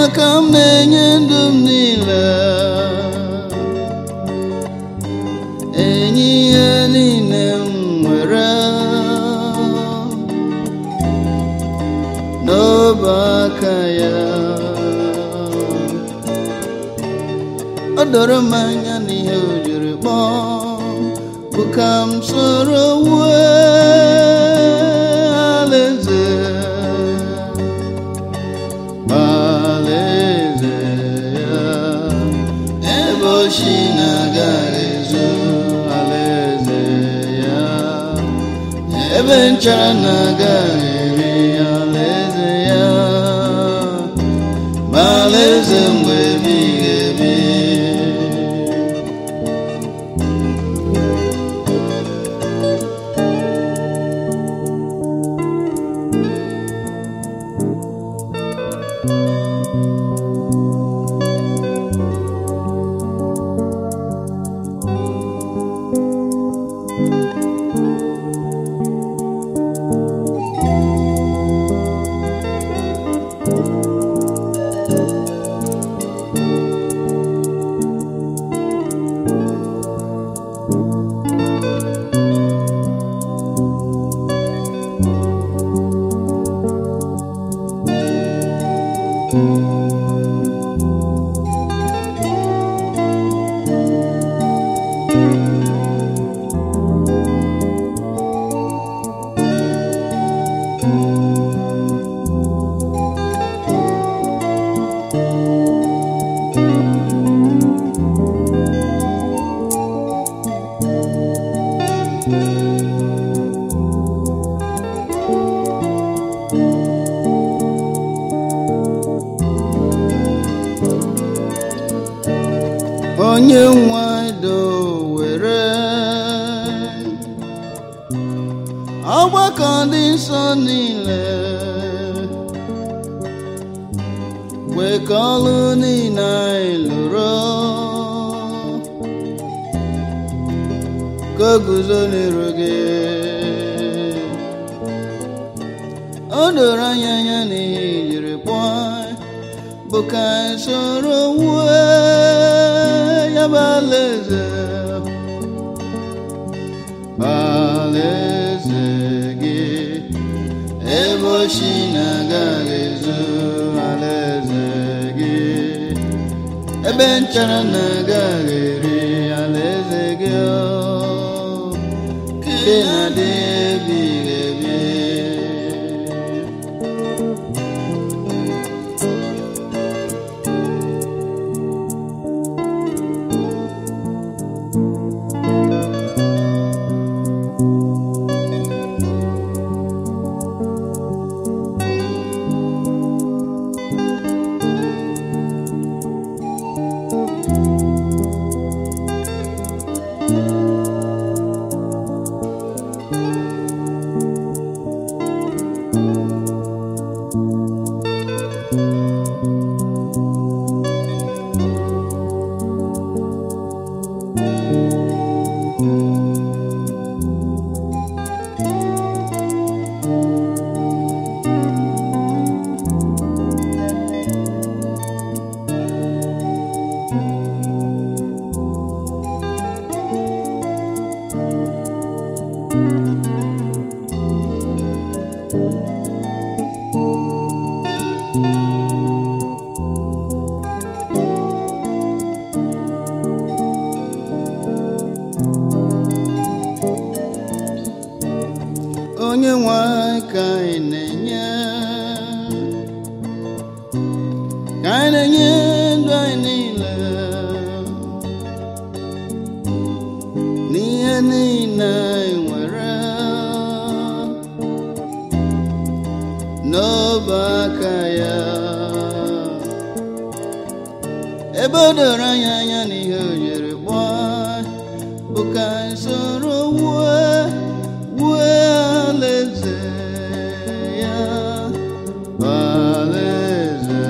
ka m na-enye ndụ m niile enye ihe niile m nwere n'ọba aka ya o doro m anya n'ihe o jiri kpọọ bụ ka m soro wue alaeze alaeze ya ebe ochi na-agaghị ezo alaeze ya ebe nchara na-agaghị eri alaeze ya ma alaeze mgbe ebighị ebi onye nwado were ọgbakọ dị nsọ niile kwekọọlụ niile anyị lụrụ ka o guzo n'iru gị o doro anya anya n'ihe i jiri kpọọ anyị bụ ka anyị soro wue ya bụ alaeze alaeze gị ebe ochi na-agaghị ezo alaeze gị ebe nchara na-agaghị eri alaeze gị ọ, nke na-adị ebighị ebi onye nwe anyị ka anyị na-enye ka anyị na-enye ndụ anyị niile n'ihe niile anyị nwere n'ọba aka ya ebe o doro anyị anya n'ihe o jiri gbaa bụ ka anyị soro wue wue alaeze ya alaeze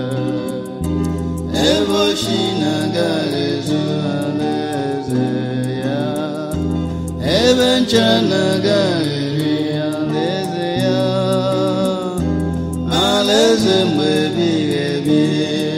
ebe ochi na-agaghị ezo alaeze ya ebe ncha na-agaghị eri alaeze ya alaeze eze mgbe ebighị ebi